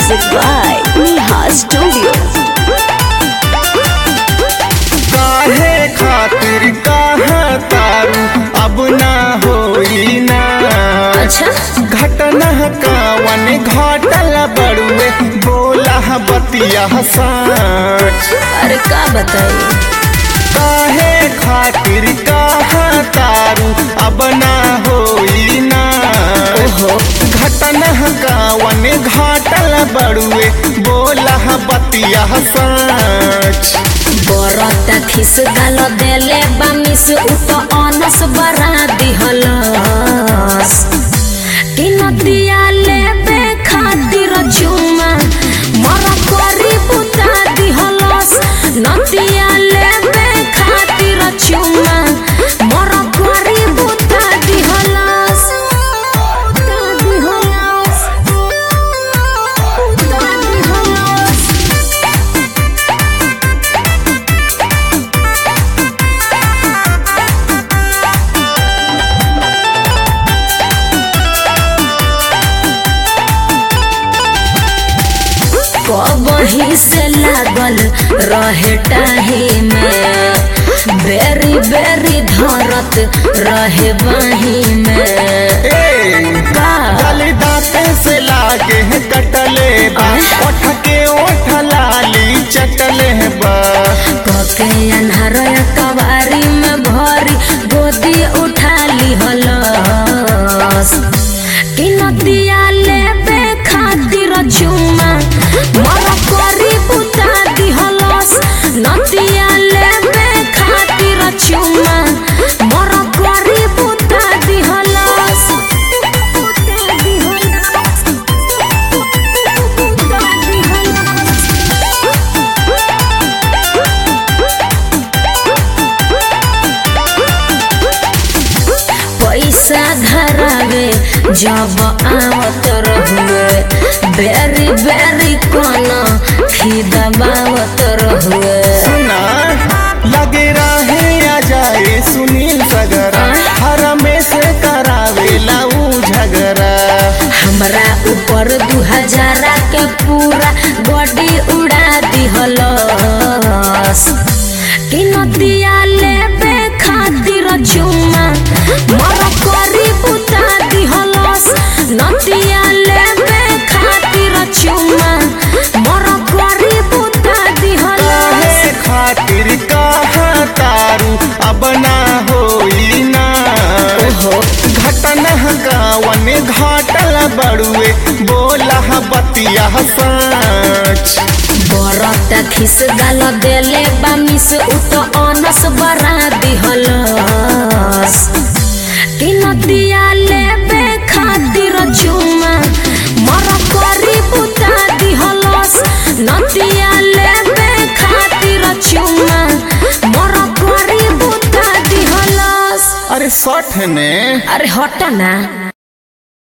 Music by Neha Studio. काहे खातिर कहाँ तारू अब ना होई ना अच्छा घटना कावन घटल बड़ुए बोला बतिया साँच अरे का बताइए काहे खातिर कहाँ तारू अब ना होई ना ओहो घटना कावन घटल बड़ुए बोला बतिया साँच बरता खिस गाल देले बामिस उत अनस बरा दिहलस कि नदिया लेबे खातिर चुमा मर करी बुता दिहलस नदिया लेबे खातिर चुमा मर करी बुता दिहलस बुता दिहलस बुता दिहलस कबही से लागल रहे टाही में बेरी बेरी धरत रहे बाही में ए का गली दांते से लागे हैं कटले बा ओठ के ओठ लाली चटले बा कके अन्हार कवारी में भरी गोदी उठा ली हलस कि नदिया लेबे खातिर चुमा मर करी बुता दिहलस नदिया लेबे खातिर चुमा मर करी बुता दिहलस बुता दिहलस बुता दिहलस पैसा धरावे जब आवत रहुए बेरी बेरी कन खिदबावत रहुए सुना लगे रहे आ जाए सुनील सगरा हर में से करावेला ऊ झगड़ा हमरा ऊपर दू हजारा के पूरा बॉडी उड़ा दिहलस कि नदिया लेबे खातिर चुमा मर करी बुता दिहलस नदिया लेबे खातिर चुमा मर करी बुता दिहलस काहे खातिर कहाँ तारू अब ना होई ना ओहो घटना गावन घाटल बड़ुए बोला बतिया साँच बरता खिस गाल देले बामिस उत अनस बरा दिहलस कि नदिया लेबे खातिर चुमा मर करी बुता दिहलस नदिया लेबे खातिर चुमा मर करी बुता दिहलस अरे सठ ने अरे हट ना